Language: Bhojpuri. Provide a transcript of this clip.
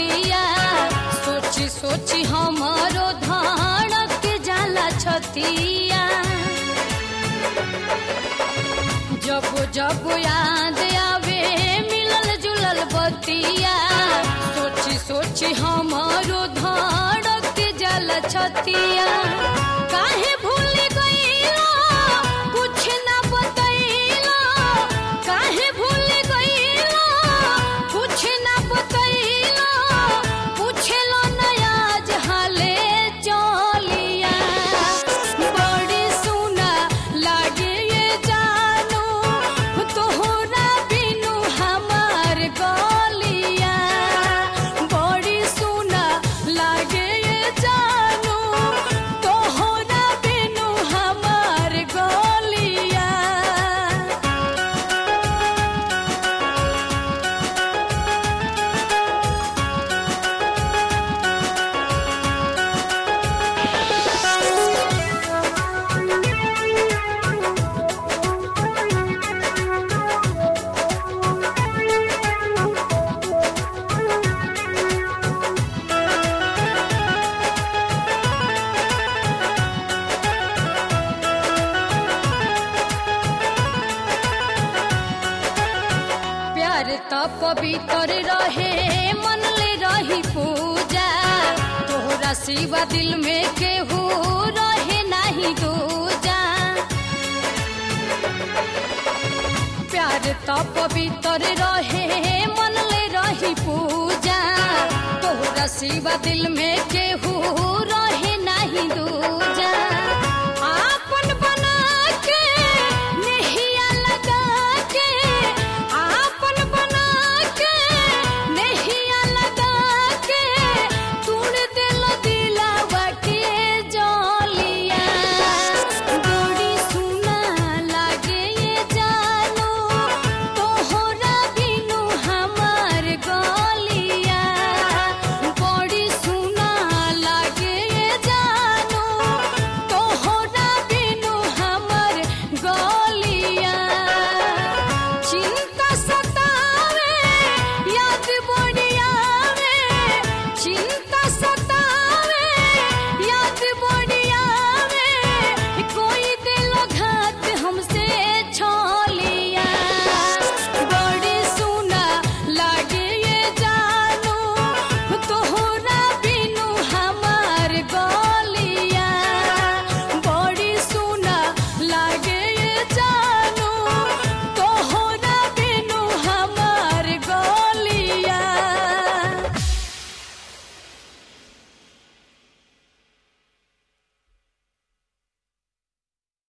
बतिया सोची सोची हमारो धड़क जाला छतिया जब जब याद आवे मिलल जुलल बतिया सोची सोची हमारो धड़क जाला छतिया काहे भूल गईला कुछ ना बतैला काहे भूल गईला कुछ ना बतैला पूछेलो नया जहाले चलिया बड़ी सुना लागे ये जानू तोहरा बिनु हमार गलिया बड़ी सुना लागे ये जानू तोहरा बिनु हमार गलिया प्यार त पवित्र रहे मन ले रही पूजा तोहरा सिवा दिल में केहू रहे नहीं दूजा प्यार त पवित्र रहे मन ले रही पूजा तोहरा सिवा दिल में केहू रहे